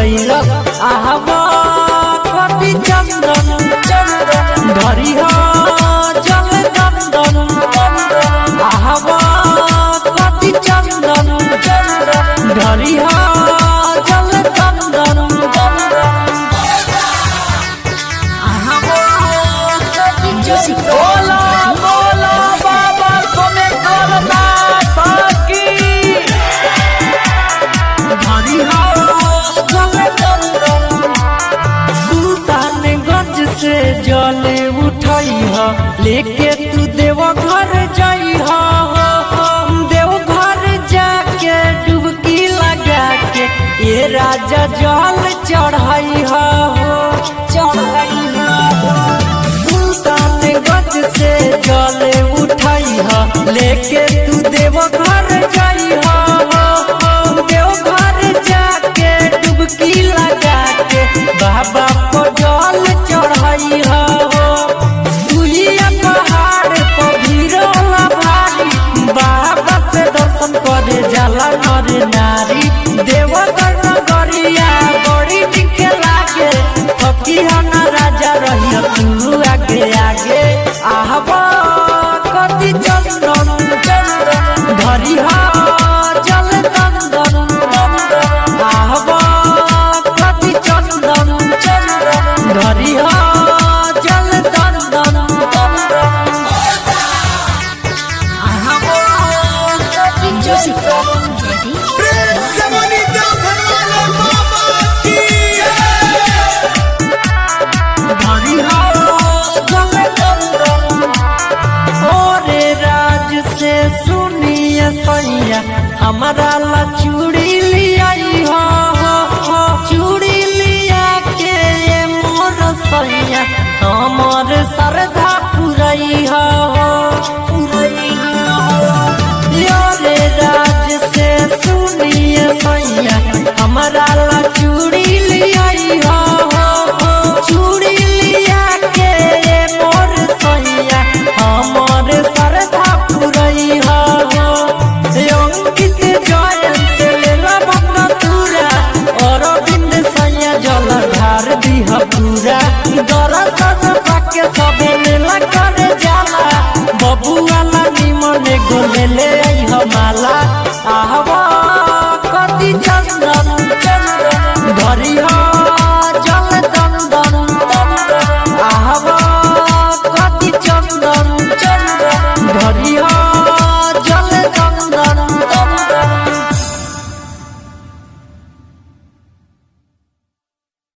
गईल आहवा कति चंदन चंदन धरी हो जल दंदन आहवा कति चंदन चंदन धरी हो जल दंदन बोला बोला बाबा सोमेश्वर नाथ की धरी हो जल दंदन सुल्तानगंज से जल उठई ह लेके तू देव घर जाई ह देव घर जाके डुबकी लगा के ये राजा जल चढ़ाई ह चढ़ाई सुल्तानगंज से जल उठई ह लेके तू देव घर जाई ह देव घर जाके डुबकी लगा के बाबा को जल चढ़ाई हो सुइया पहाड़ पर भीरोला भारी बाबा से दर्शन करे जाला नर नारी देवगर नगरिया बड़ी निक लागे फकी ना राजा रही तू आगे आगे आहबा कति चंदन चंदन धरी हा जल दंदन दंदन आहबा कति चंदन चंदन धरी हा जल दंदन दंदन आहबा कति चंदन प्रेम से बोली तो भगवान बाबा की धरी हा जल दंदन ओरे राज से सुनिए सैया हमारा ला चूड़ी लियाई हो हो, हो चूड़ी लिया के ये मोर सैया हमर श्रद्धा पुरई हो हो, पुरई हो ओरे राज से सुनिए सैया हमारा ला चूड़ी लियाई हो हो, हो चूड़ी लिया के ये मोर सैया हमर श्रद्धा पुरई हो अंकित जयन से लेला भक्त तुरा अरविंद सैया जल ढार दिह पूरा दरसन पाके सबे मेला करे जाला बबुआ ला निमन गोले ले आई हमाला